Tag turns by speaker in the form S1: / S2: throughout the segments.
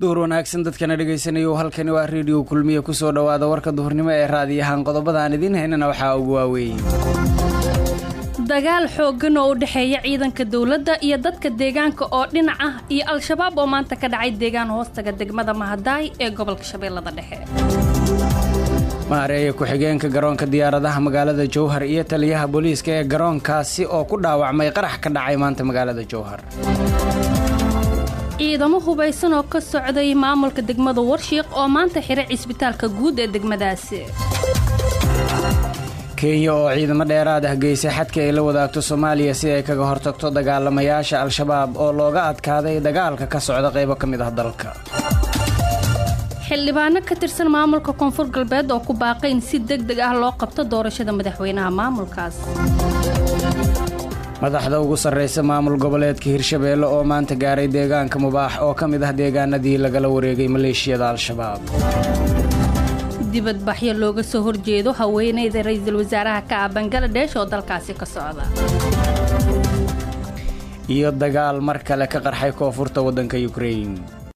S1: duhur wanaagsan dadkana dhegaysanaya halkani waa reediyo kulmiye kusoo dhowaada warka duhurnimo ee raadiyahaan qodobada aan idiin haynana waxaa ugu waaweeyey
S2: dagaal xooggan oo u dhexeeya ciidanka dowladda iyo dadka deegaanka oo dhinac ah iyo al-shabaab oo maanta ka dhacay deegaan hoostaga degmada mahadaay ee gobolka shabeellada dhexe
S1: maareeya ku-xigeenka garoonka diyaaradaha magaalada jowhar iyo taliyaha booliiska ee garoonkaasi oo ku dhaawacmay qarax ka dhacay maanta magaalada jowhar
S2: ciidamo hubaysan oo ka socday maamulka degmada warshiiq oo maanta xiray cisbitaalka guud ee degmadaasi
S1: kenya oo ciidamo dheeraad ah geysay xadka ay la wadaagto soomaaliya si ay kaga hortagto dagaalamayaasha al-shabaab oo looga adkaaday dagaalka ka socda qaybo ka mid ah dalka
S2: xildhibaano ka tirsan maamulka koonfur galbeed oo ku baaqay in si deg deg ah loo qabto doorashada madaxweynaha maamulkaas
S1: madaxda ugu sarraysa maamul goboleedka hirshabeelle oo maanta gaaray deegaanka mubaax oo ka mid ah deegaanadii lagala wareegay maleeshiyada al-shabaab
S2: dibadbaxyo looga soo horjeedo haweeneyda ra-iisul wasaaraha ka ah bangaladesh oo dalkaasi ka socda
S1: iyo dagaal mar kale ka qarxay koonfurta waddanka yukrain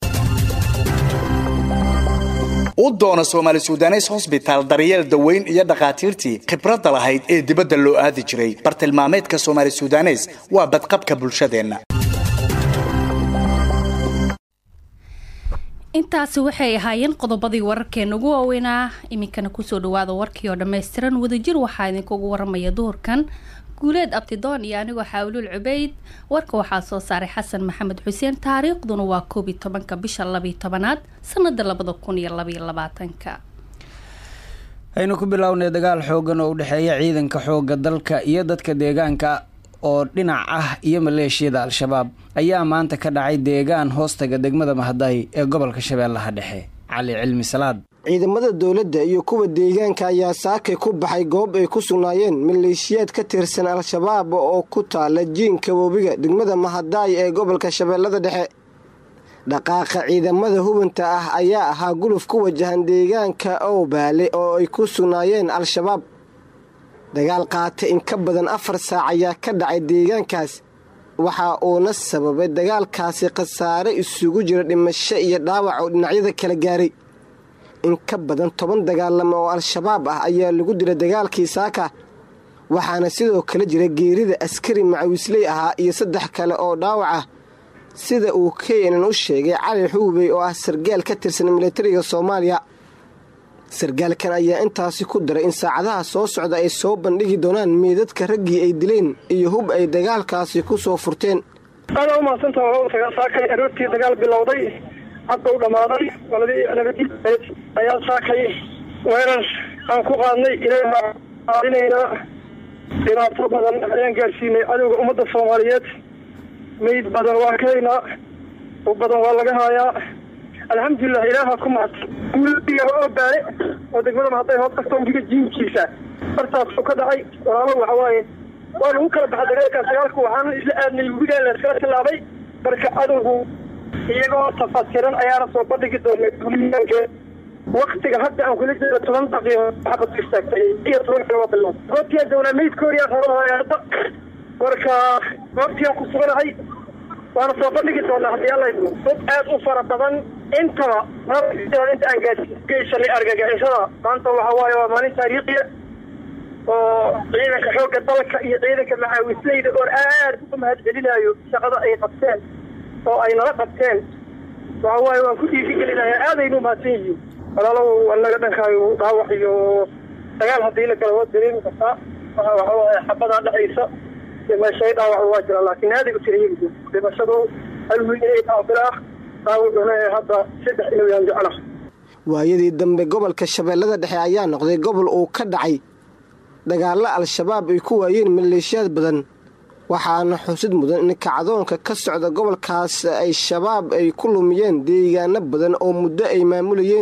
S3: u doono soomaali sudanes hosbitaal daryeel daweyn iyo dhakhaatiirtii khibradda lahayd ee dibadda loo aadi jiray bartilmaameedka soomaali sudanes waa badqabka bulshadeenna
S2: intaasi waxay ahaayeen qodobadii wararkeena ugu waaweynaa iminkana kusoo dhawaada warkii oo dhammaystiran wadajir waxaa idinkugu waramaya duhurkan guuleed abtidoon iyo anigoo xaawluul cubeyd warka waxaa soo saaray xasan maxamed xuseen taariikhduna waa koob iyo tobanka bisha labiyo tobanaad sanada labada kun iyo labaiyo labaatanka
S1: aynu ku bilownay dagaal xoogan oo u dhexeeya ciidanka xooga dalka iyo dadka deegaanka oo dhinac ah iyo maleeshiyada al-shabaab ayaa maanta ka dhacay deegaan hoostaga degmada mahadaay ee gobolka shabeellaha dhexe cali cilmi salaad
S4: ciidamada dowladda iyo kuwa deegaanka ayaa saakay ku baxay goob ay ku sugnaayeen maleeshiyaad ka tirsan al-shabaab oo ku taala jiinka webiga degmada mahadaay ee gobolka shabeellada dhexe dhaqaaqa ciidamada hubanta ah ayaa ahaa guluf ku wajahan deegaanka owbaale oo ay ku sugnaayeen al-shabaab dagaal qaata in ka badan afar saac ayaa ka dhacay deegaankaas waxa uuna sababay dagaalkaasi khasaare isugu jira dhimasho iyo dhaawac oo dhinacyada kala gaaray in ka badan toban dagaalamo oo al-shabaab ah ayaa lagu dila dagaalkii saaka waxaana sidoo kale jira geerida askari macawisley ahaa iyo saddex kale oo dhaawac ah sida uu keenan u sheegay cali xuubey oo ah sargaal ka tirsan militariga soomaaliya sargaalkan ayaa intaasi ku daray in saacadaha soo socda ay soo bandhigi doonaan meedadka raggii ay dileen iyo hub ay dagaalkaasi ku soo furteen
S5: aada u mahadsanta saakay aroortii dagaal bilowday hadda u dhammaaday ayaa saakay weerar aan ku qaadnay ilaaadinaynaa dhibaato badan ayaan gaarsiinay cadowga ummadda soomaaliyeed meyd badan waa kahaynaa u badan waa laga haayaa alxamdulilah ilaaha ku mahadsan guuladiga oo baale oo degmada mahadday hoos kasta ugiga jiinkiisa bartaas u ka dhacay walaalo waxa waaye waa lagu kala baxa dagaalkaas dagaalku waxaana isla aadnay webigaa layskala tilaabay marka cadowgu iyagoo tafasiran ayaana soo bandhigi doonay duliyaanke waktiga hadda aan kula jeeda toban daqiiqo xabad istaagtay iyo toban kale waa bilow goobtiyaa doonaa meydkooriyaa rabaa hadda marka goobtiyaa ku suganahay waana soo bandhigi doonaa haddii alla dad aad u fara badan intaba inta aan geysanay argagixisada maanta waxa waaye waa maalin taariikhiya oo ciidanka xoogga dalka iyo ciidanka macaawisleyda oon aad uga mahad celinayo shaqada ay qabteen oo ay nala qabteen waxa waaye waan ku dhiirigelinaya aadaynu umahadsan yihiin walaalow anaga dhankaayo dhaawac iyo dagaal haddii la gala waa dareemi kartaa waxa waaye xabadaa dhexaysa dhimashay dhaawac waa jira laakiin aaday u tira yegi dhimashadu hal wiil inay taabilaa dhaawacuna hadda saddex inuu yaan jecla
S4: waayadii dambe gobolka shabeellada dhexe ayaa noqday gobol uu ka dhacay dagaallo al-shabaab ay ku waayeen maleeshiyaad badan waxaana xusid mudan in kacdoonka ka socda gobolkaas ay shabaab ay ku lumiyeen deegaano badan oo muddo ay maamulayeen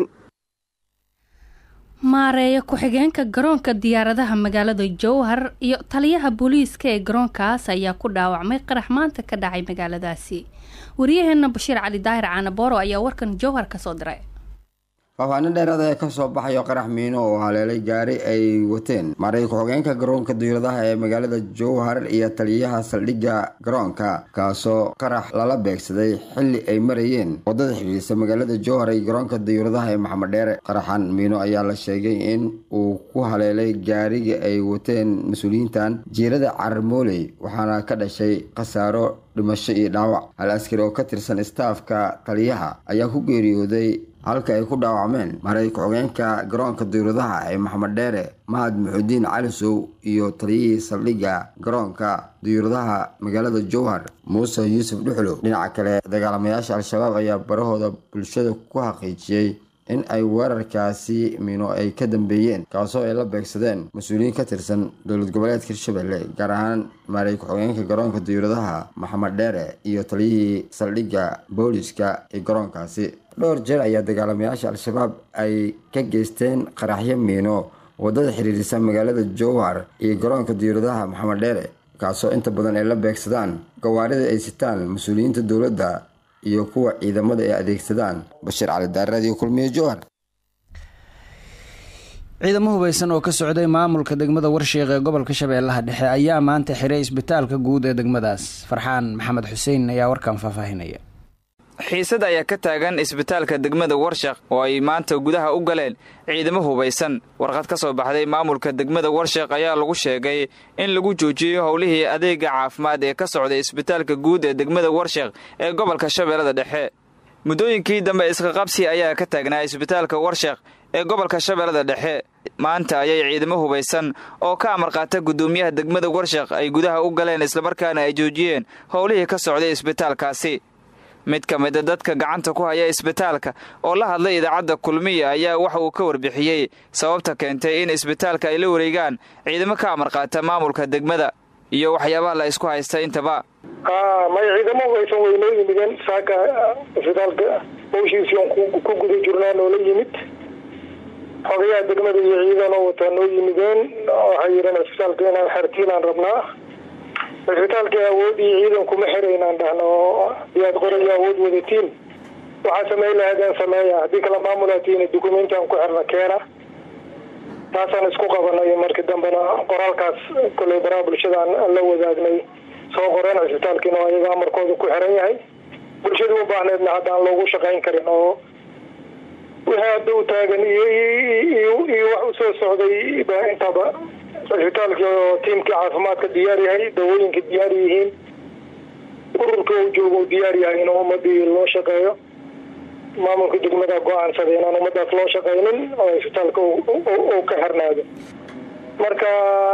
S2: maareeya ku-xigeenka garoonka diyaaradaha magaalada jowhar iyo taliyaha booliiska ee garoonkaas ayaa ku dhaawacmay qarax maanta ka dhacay magaaladaasi waryaheena bashiir cali daahir caanabooro ayaa warkan jowhar ka soo diray
S6: faahfaanin dheeraad ayaa ka soo baxayo qarax miino oo haleelay gaari ay wateen maray ku-xogeenka garoonka diyaaradaha ee magaalada jowhar iyo taliyaha saldhigga garoonka kaasoo qarax lala beegsaday xilli ay marayeen wadada xidhiirsa magaalada jowhar iyo garoonka diyaaradaha ee maxamed dheere qaraxan miino ayaa la sheegay in uu ku haleelay gaariga ay wateen mas-uuliyiintan jiirada carmooley waxaana ka dhashay khasaaro dhimasho iyo dhaawac hal askari oo ka tirsan istaafka taliyaha ayaa ku geeriyooday halka ay ku dhaawacmeen maray ku-xogeenka garoonka diyaaradaha ee maxamed dheere mahad muxudiin calisow iyo taliyihii saldhigga garoonka diyaaradaha magaalada jowhar muuse yuusuf dhuxlow dhinaca kale dagaalamayaasha al-shabaab ayaa barahooda bulshada ku xaqiijiyey in ay weerarkaasi miino ay ka dambeeyeen kaasoo ay la beegsadeen mas-uuliyiin ka tirsan dowlad goboleedka hirshabelle gaar ahaan maaray ku-xogeenka garoonka diyaaradaha maxamed dheere iyo taliyihii saldhigga booliska ee garoonkaasi dhowr jeer ayaa dagaalamayaasha al-shabaab ay ka geysteen qaraxyo miino wadada xiriirisa magaalada jowhar iyo garoonka diyaaradaha maxamed dheere kaasoo inta badan ay la beegsadaan gawaarida ay sitaan mas-uuliyiinta dowladda iyo kuwa ciidamada ay adeegsadaan bashiir cali daaradiyo kulmiye jowhar
S1: ciidamo hubeysan oo ka socday maamulka degmada warshiiq ee gobolka shabeellaha dhexe ayaa maanta xiray isbitaalka guud ee degmadaas farxaan maxamed xuseen ayaa warkan faahfaahinaya
S7: xiisad ayaa ka taagan isbitaalka degmada warshaq oo ay maanta gudaha u galeen ciidamo hubaysan warqad ka soo baxday maamulka degmada warshaq ayaa lagu sheegay in lagu joojiyey howlihii adeega caafimaad ee ka socday isbitaalka guud ee degmada warshaq ee gobolka shabeellada dhexe muddooyinkii dambe isqaqabsi ayaa ka taagnaa isbitaalka warshaq ee gobolka shabeellada dhexe maanta ayay ciidamo hubaysan oo ka amar qaata guddoomiyaha degmada warshaq ay gudaha u galeen islamarkaana ay joojiyeen howlihii ka socday isbitaalkaasi mid ka mida dadka gacanta ku haya isbitaalka oo la hadlay idaacadda kulmiya ayaa waxa uu ka warbixiyey sababta keentay in isbitaalka ay la wareegaan ciidamo ka amar qaata maamulka degmada iyo waxyaabaha la isku haysta intaba
S5: may ciidamo hubaysan way noo yimideen saaka isbitaalka hawshiisii on ku guda jirnaa noola yimid xogayaha degmada iyo ciidanoo wataa noo yimideen waxay yidheen isbitaalka inaan xertiinaan rabnaa cisbitaalkii awood iyo ciidan kuma xiraynaan dhahno yaad qorayo awood wadatiin waxaa samey lahaydeen sameeya haddii kala maamulaatiina dukumentian ku xirna keena taasaan isku qabanay markii dambena qoraalkaas koley baraha bulshadaan la wadaagnay soo qoreen cisbitaalkiina oo ayaga amarkooda ku xiran yahay bulshadii u baahneedna haddaan loogu shaqayn karin oo wixii hadda u taagan iyo iyo wax usoo socday ba intaba cisbitaalkii oo tiimkii caafimaadka diyaar yahay dawooyinka diyaar yihiin ururka uu joogo u diyaar yahay in ummadii loo shaqeeyo maamulka degmada go-aansaday inaan ummadaas loo shaqaynin oo cisbitaalka uu ka xirnaado marka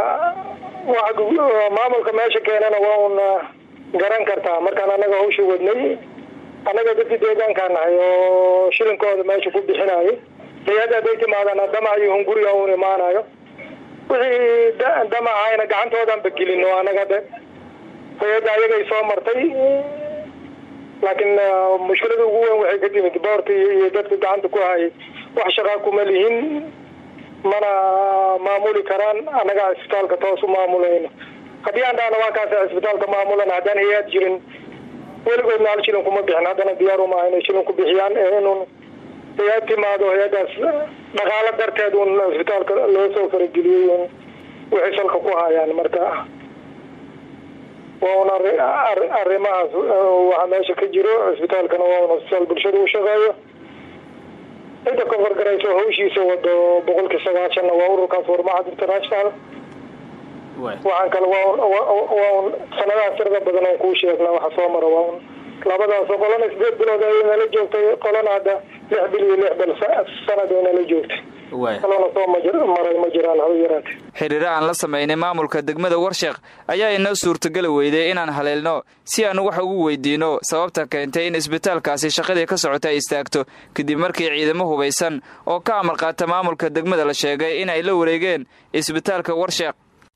S5: maamulka meesha keenana waa una garan kartaa markaan anaga hawsha wadnay annaga dadkii deegaankaa nahay oo shilinkooda meesha ku bixinayo hay-adda haday timaadana damac iyo hunguriga un imaanayo wixii damacayna gacantoodan bagelin oo anaga de hay-adda ayagay soo martay laakiin mushkilada ugu weyn waxay ka timid boorta iyo dadka gacanta ku hayay wax shaqaa kuma lihin mana maamuli karaan annaga cisbitaalka toos u maamulayno haddii aan dhahno waa kaas cisbitaalka maamulan haddaan hay-ad jirin weligoodna hal shilin kuma bixin haddana diyaar uma inay shilin ku bixiyaan ee inun hay-ad timaado hay-adaas dhaqaalo darteed un cisbitaalka loo soo farageliyey un waxay salka ku hayaan marka waa un arrimahaas waxaa meesha ka jiro cisbitaalkana waa un cisbitaal bulshada u shaqeeyo cidda kofargarayso hawshiisa wado boqolkii sagaashanna waa ururkaas warmacad international waxaan kale waa un sanadaha tirada badan oon kuu sheegna waxa soo mara waa un labadaas qolana sideed bilood ay nala joogtay qolana hadda lix bil iyo lix bil sanad ay nala joogtay kalona soo maray ma jiraan haba yaraate
S7: xiriiro aan la samaynay maamulka degmada warsheekh ayaa inoo suurtageli weyday inaan haleelno si aan wax ugu weydiino sababta keentay in isbitaalkaasi shaqadii ka socota ay istaagto kadib markii ciidamo hubaysan oo ka amar qaata maamulka degmada la sheegay in ay la wareegeen isbitaalka warsheekh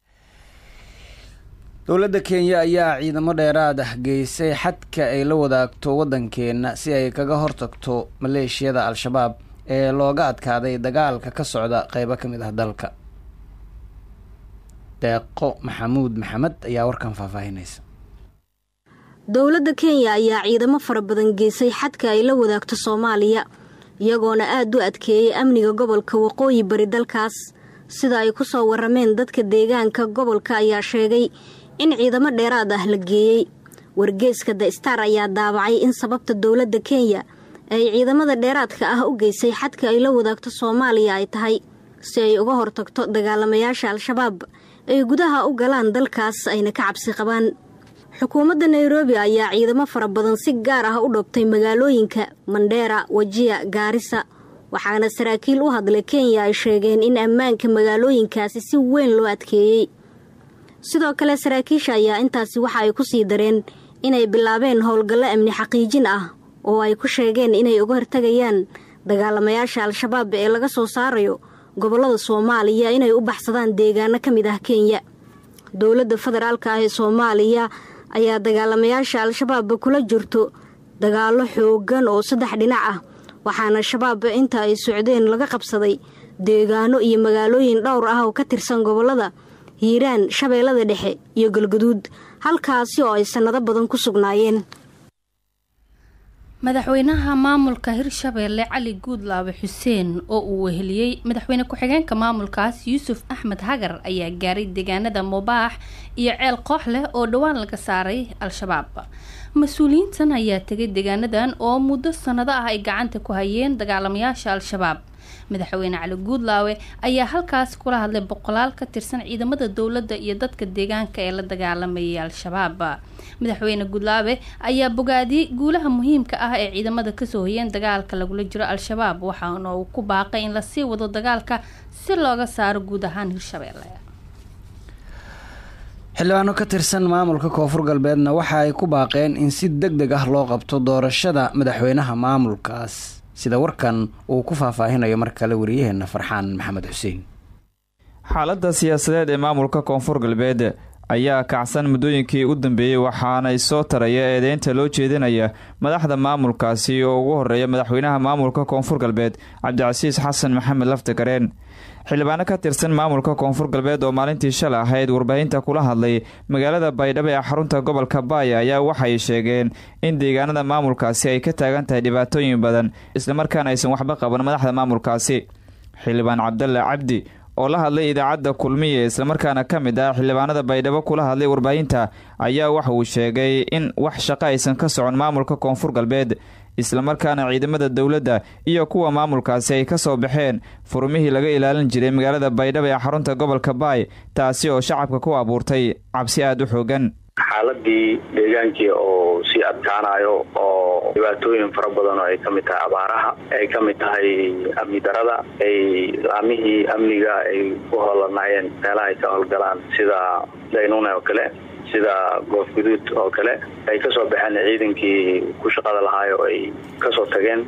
S1: dowladda kenya ayaa ciidamo dheeraad ah geysay xadka ay la wadaagto waddankeena si ay kaga hortagto maleeshiyada al-shabaab ee looga adkaaday dagaalka ka socda qeybo ka mid ah dalka deeqo maxamuud maxamed ayaa warkan faahfaahinaysa
S8: dowladda kenya ayaa ciidamo fara badan geysay xadka ay la wadaagto soomaaliya iyagoona aada u adkeeyey amniga gobolka waqooyi bari dalkaas sida ay ku soo warameen dadka deegaanka gobolka ayaa sheegay in ciidamo dheeraad ah la geeyey wargeeska the star ayaa daabacay in sababta dowladda kenya ay ciidamada dheeraadka ah u geysay xadka ay la wadaagto soomaaliya ay tahay si ay uga hortagto dagaalamayaasha al-shabaab ay gudaha u galaan dalkaas ayna ka cabsi qabaan xukuumadda nairobi ayaa ciidamo fara badan si gaar ah u dhoobtay magaalooyinka mandheera wajiya gaarisa waxaana saraakiil u hadlay kenya ay sheegeen in ammaanka magaalooyinkaasi si weyn loo adkeeyey sidoo kale saraakiisha ayaa intaasi waxa ay ku sii dareen inay bilaabeen howlgallo amni xaqiijin ah oo ay ku sheegeen inay uga hortagayaan dagaalamayaasha al-shabaab ee laga soo saarayo gobollada soomaaliya inay u baxsadaan deegaano ka mid ah kenya dowladda federaalka ah ee soomaaliya ayaa dagaalamayaasha al-shabaab kula jirto dagaallo xoogan oo saddex dhinac ah waxaana shabaab inta ay socdeen laga qabsaday deegaano iyo magaalooyin dhowr ah oo ka tirsan gobollada hiiraan shabeellada dhexe iyo galguduud halkaasi oo ay sannado badan ku sugnaayeen
S2: madaxweynaha maamulka hirshabeelle cali guudlaabe xuseen oo uu weheliyey madaxweyne ku-xigeenka maamulkaas yuusuf axmed hagar ayaa gaaray deegaanada mubaax iyo ceel koox leh oo dhowaan laga saaray al-shabaab mas-uuliyiintan ayaa tegay deegaanadan oo muddo sanado ah ay gacanta ku hayeen dagaalamayaasha al-shabaab madaxweyne cali guudlaawe ayaa halkaas kula hadlay boqolaal ka tirsan ciidamada dowladda iyo dadka deegaanka ee la dagaalamayay al-shabaab madaxweyne guudlaawe ayaa bogaadiyey guulaha muhiimka ah ee ciidamada kasoo hoyeen dagaalka lagula jiro al-shabaab waxaana uu ku baaqay in lasii wado dagaalka si looga saaro guud ahaan hirshabeelle
S1: xildhibaano ka tirsan maamulka koonfur galbeedna waxa ay ku baaqeen in si deg deg ah loo qabto doorashada madaxweynaha maamulkaas sida warkan uu ku faahfaahinayo mar kale wariyaheena farxaan maxamed xuseen
S7: xaaladda siyaasadeed ee maamulka koonfur galbeed ayaa kacsan muddooyinkii u dambeeyey waxaana soo taraya eedeynta loo jeedinaya madaxda maamulkaasi oo ugu horeeya madaxweynaha maamulka koonfur galbeed cabdicasiis xasan maxamed laftagareen xildhibaano ka tirsan maamulka koonfur galbeed oo maalintii shalay ahayd warbaahinta kula hadlay magaalada baydhabo ee xarunta gobolka baaya ayaa waxay sheegeen in deegaanada maamulkaasi ay ka taagan tahay dhibaatooyin badan islamarkaana aysan waxba qaban madaxda maamulkaasi xildhibaan cabdalle cabdi oo la hadlay idaacadda kulmiya islamarkaana ka mid ah xildhibaanada baydhabo kula hadlay warbaahinta ayaa waxa uu sheegay in wax shaqo aysan ka socon maamulka koonfur galbeed islamarkaana ciidamada dowladda iyo kuwa maamulkaasi ay ka soo baxeen furmihii laga ilaalin jiray magaalada baydhabo ee xarunta gobolka baay taasi oo shacabka ku abuurtay cabsi aada u xoogan
S9: xaaladii deegaankii oo sii adkaanayo oo dhibaatooyin fara badan oo ay ka mid tahay abaaraha ay ka mid tahay amni darada ay laamihii amniga ay ku hoolanayeen meelaha ay ka howlgalaan sida daynune oo kale sida goof guduud oo kale ay kasoo baxeen ciidankii ku shaqada lahaay oo ay kasoo tageen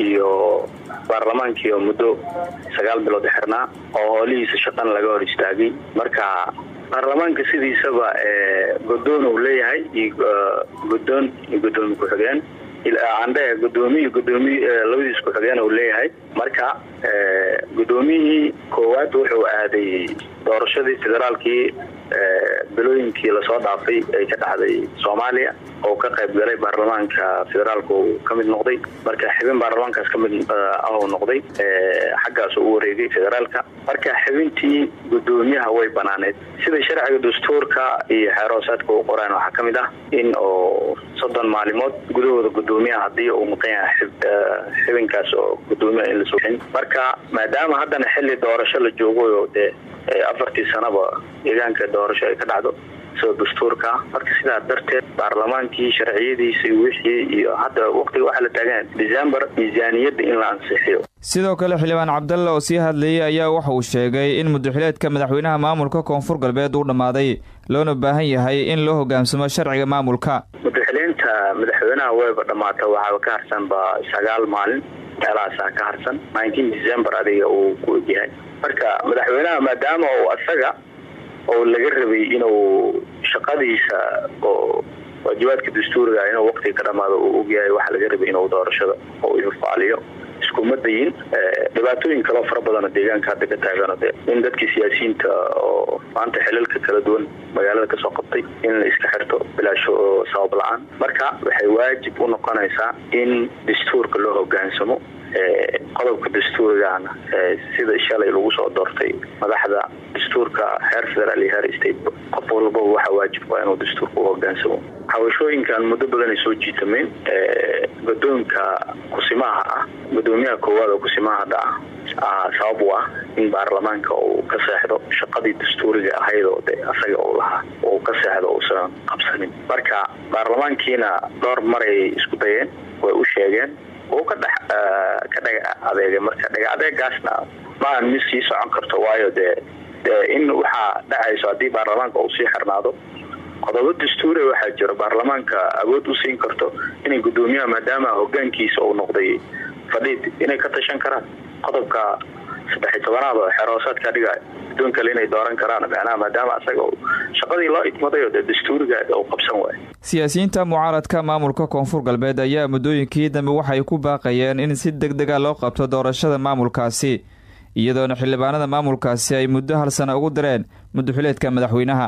S9: iyo baarlamaankii oo muddo sagaal bilood xirnaa oo hoolihiisa shaqana laga hor istaagay marka baarlamaanka sidiisaba godoon uu leeyahay iyo godoon iyo gudoomi ku-xigeen andhe gudoomiy gudoomiy labadiis ku-xigeen uu leeyahay marka gudoomiyihii koowaad wuxuu aaday doorashadii federaalkii bilooyinkii lasoo dhaafay ay ka dhacday soomaaliya oo ka qayb galay baarlamaanka federaalka uu ka mid noqday marka xibin baarlamaankaas kamid ah uu noqday xaggaas u wareegay federaalka marka xibintii gudoomiyaha way banaaneed sida sharciga dastuurka iyo xeeroosaadka u qoraan waxaa kamid ah in oo soddon maalimood gudahooda gudoomiyaha hadii uu maqan yahay xibinkaas oo gudoomiyaha in lasoo marka maadaama haddana xili doorasho la joogo dee afartii sanaba deegaanka doorasho ay ka dhacdo sida dastuurka marka sidaa darteed baarlamaankii sharciyadiisa wixii iyo hadda waqtiga waxaa la taagan december miisaaniyadda in la ansixiyo
S7: sidoo kale xildhibaan cabdalle oo sii hadlayay ayaa waxa uu sheegay in mudaxileedka madaxweynaha maamulka koonfur galbeed uu dhammaaday loona baahan yahay in loo hoggaansamo sharciga maamulka
S9: mudaxileynta madaxweynaha wayba dhammaata waxaaba ka harsanba sagaal maalin meelahaasaa ka harsan nineteen december adiga uu ku egyahay marka madaxweynaha maadaama uu asaga oo laga rabay inuu shaqadiisa oo waajibaadka dastuuriga inuu waqtiga ka dhamaado uu ogyahay waxaa laga rabay inuu doorashada oo ifaaliyo iskuma dayin dhibaatooyin kaloo fara badanoo deegaanka hadda ka taagano de in dadkii siyaasiyiinta oo maanta xilalka kala duwan magaalada kasoo qabtay in la iska xirto bilaasho oo sabab la-aan marka waxay waajib u noqonaysaa in dastuurka loo hogaansamo qodobka dastuurigana sida shalay lagu soo doortay madaxda dastuurka heer federaal iyo heer state qof walbaba waxaa waajib waa inuu dastuurka u hogaansamo xawashooyinkan muddo badan ay soo jiitameen gudoonka kusimaha ah gudoomiyaha koowaad oo kusimaha hadda ah sabab u ah in baarlamaanka uu ka seexdo shaqadii dastuuriga ahayd oo de asaga uu lahaa uu ka seexdo uusan qabsanin marka baarlamaankiina dhowr maray isku dayeen way u sheegeen uu ka dhex ka dhaga adeegay marka dhaga adeegaasna maahan mid sii socon karto waayo dee dee in waxaa dhacayso haddii baarlamaanka uu sii xirnaado qodobo dastuure waxaa jiro baarlamaanka awood u siin karto inay gudoomiyaha maadaama hogaankiisa uu noqday fadhiid inay ka tashan karaan qodobka saddexiy tobanaad oo xeroosaadka dhigayo gudoon kale inay dooran karaan macnaha maadaama asaga shaqadii loo idmadayo dee dastuuriga uu qabsan waayo
S7: siyaasiyiinta mucaaradka maamulka koonfur galbeed ayaa muddooyinkii dambe waxay ku baaqayeen in si deg dega loo qabto doorashada maamulkaasi iyadoona xildhibaanada maamulkaasi ay muddo hal sana ugu direen muddoxileedka madaxweynaha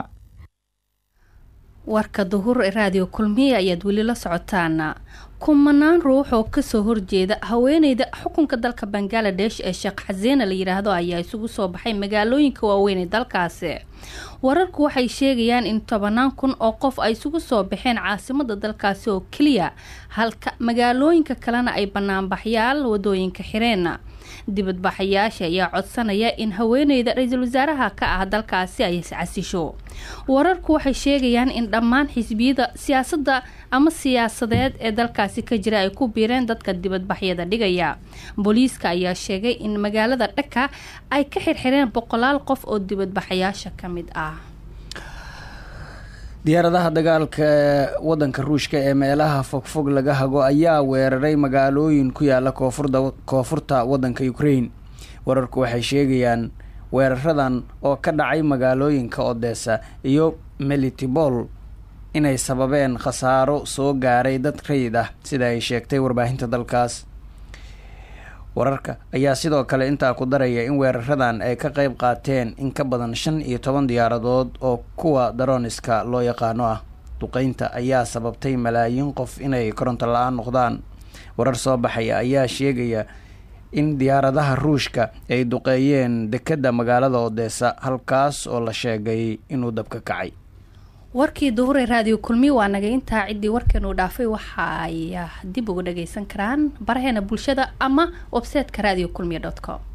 S2: warka duhur ee raadiyo kulmiye ayaad weli la socotaan kumanaan ruux oo kasoo horjeeda haweeneyda xukunka dalka bangaladesh ee sheekh xaseena la yidhaahdo ayaa isugu soo baxay magaalooyinka waaweyn ee dalkaasi wararku waxay sheegayaan in tobanaan kun oo qof ay isugu soo baxeen caasimada dalkaasi oo keliya halka magaalooyinka kalena ay banaanbaxyaal wadooyinka xireen dibadbaxayaasha ayaa codsanaya in haweeneyda ra-iisul wasaaraha ka ah dalkaasi ay iscasisho wararku waxay sheegayaan in dhammaan xisbiyada siyaasadda ama siyaasadeed ee dalkaasi ka jira ay ku biireen dadka dibadbaxyada dhigaya booliiska ayaa sheegay in magaalada dhaka ay ka xirxireen boqolaal qof oo dibadbaxayaasha ka mid ah
S1: diyaaradaha dagaalka wadanka ruushka ee meelaha fogfog laga hago ayaa weeraray magaalooyin ku yaala koonfurda koonfurta wadanka ukraine wararku waxay sheegayaan weeraradan oo ka dhacay magaalooyinka odessa iyo melitibol inay sababeen khasaaro soo gaaray dad rayid ah sida ay sheegtay warbaahinta dalkaas wararka ayaa sidoo kale intaa ku daraya in weeraradan ay ka qeyb qaateen in ka badan shan iyo toban diyaaradood oo kuwa daroniska loo yaqaano ah duqeynta ayaa sababtay malaayiin qof inay koronto la-aan noqdaan warar soo baxaya ayaa sheegaya in diyaaradaha ruushka ay duqeeyeen dekedda magaalada odessa halkaas oo la sheegay inuu dabka kacay
S2: warkii duhure raadiyo kulmiye waa naga intaa ciddii warkeenuu dhaafay waxa ay dib uga dhageysan karaan baraheena bulshada ama websiteka radio kulmiye dot com